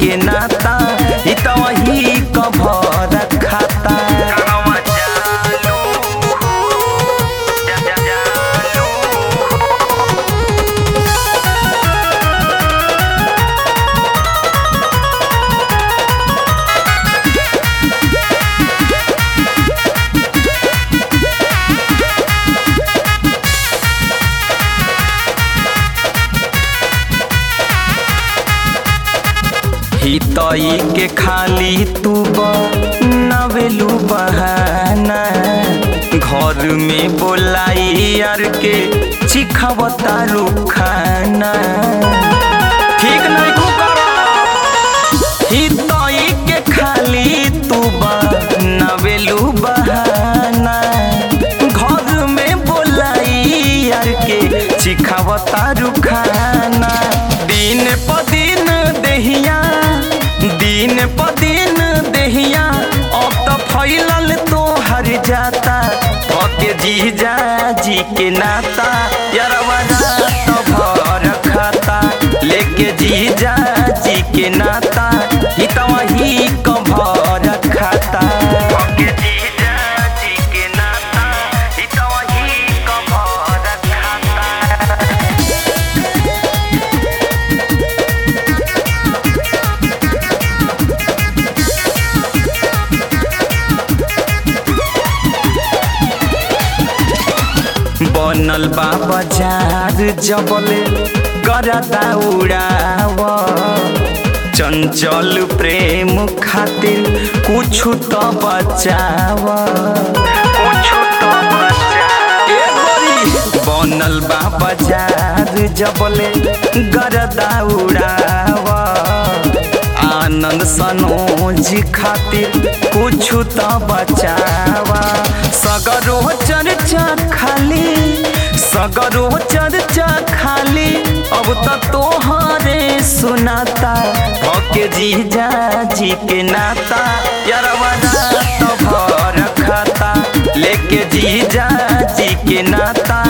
के नाता ई त वही कभर खाता कहवा जालू जा जा जालू हितई के खाली तू नवेलू बहाना घर में बोलाई यार के चिखावता खाना ठीक नहीं को हितई के खाली तू नवेलू बहाना घर में बोलाई यार के चिखावता खाना दिन प दिन देहिया दिन प दिन देहिया अब तो फैलल तो हर जाता पके जीजा जी के नाता यारवा तो भर खाता लेके जीजा जी के नाता ही तो वही कभर खाता पके जीजा जी के नाता ही तो वही कभर खाता बनल बा बाजार जबले करता उड़ाव चंचल प्रेम खातिर कुछ तो बचाव कुछ तो बचाव बनल बा बाजार जबले गरदा उड़ाव आनंद सनोज खातिर कुछ तो बचावा सगरो चर्चा खाली सगरो चर्चा खाली अब तो तोहरे सुनाता भके जीजा जी के नाता यारवा तो भर खाता लेके जीजा जी के नाता